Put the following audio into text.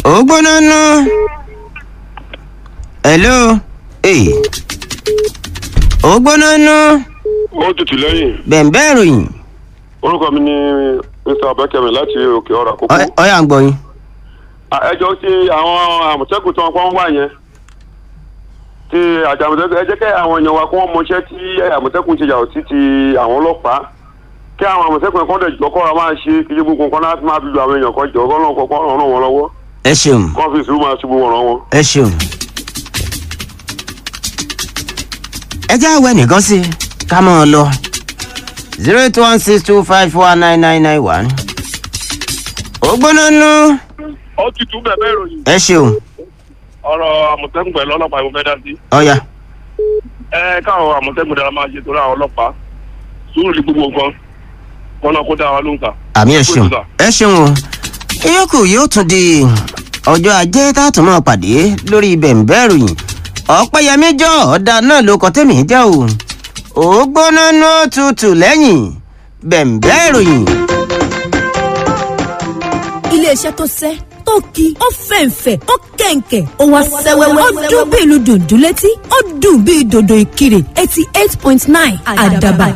ó gbóná nú. hello. ee. ó gbóná nú. ó tutù lẹ́yìn bẹ̀ǹbẹ̀ ìròyìn. orúkọ mi ni mr abakemi láti òkè ọ̀rọ̀ àkókò. Ọ- ọ̀yà ń gbọ́ yín. ẹjọ́ tí àwọn àmọ̀tẹ́kùn tí wọ́n kọ́ ń wà yẹn tí àjọ àmọ̀tẹ́kùn ẹ jẹ́ kí àwọn èèyàn wa kí wọ́n mọṣẹ́ tí àmọ̀tẹ́kùn ṣe yàtọ̀ sí ti àwọn ọlọ́pàá kí àwọn àmọ̀tẹ́kùn ẹ̀kọ́ dẹ̀ jọ kọ́ra máa ṣe kí ṣe gbogbo nǹkan láti máa fi lu àwọn èèyàn kan jọ kọ́ náà kọ́kọ́ ràn wọ́n lọ́wọ́ ẹ ṣeun kọ́ fi sùúrù máa ṣubú wọn ràn wọ́n. ẹ ṣeun. ẹ jẹ́ àwẹ̀ nìkan sí i ká mọ́ ọ lọ. zero eight one six two five four nine nine nine one. ó gbóná nú. ó tutù bẹ̀bẹ̀ ìròyìn ẹ ṣeun ọ̀rọ̀ àmọ̀tẹ́kùn pẹ̀lú ọlọ́pàá ìwọ̀n dá sí. ọ̀yà ẹ káwọn àmọ̀tẹ́kùn dára máa ṣe torí àwọn ọlọ́pàá sùúrù ní gbogbo nǹkan wọn náà kó dá wa lóhùn kà. àmì ẹ ṣeun ẹ ṣeun o. ìyókù yóò tún di ọjọ́ ajé tá a tún máa pàdé lórí bẹ̀ǹbẹ̀ ìròyìn ọ̀pẹ́yẹmí jọ ọ̀dà náà ló kọ́ tèmi jẹ́ o. ó gbóná nú tutù lẹ́yìn bẹ̀ǹbẹ̀ ìròyìn. iléeṣẹ́ tó sẹ́ tó ki ó fẹ̀ǹfẹ̀ ó kẹ̀ǹkẹ̀ ó wá sẹ́wẹ́wẹ́ ó dún bí ìlú dùndún létí ó dùn bí dòdò ìkirè eighty eight point nine àdàbà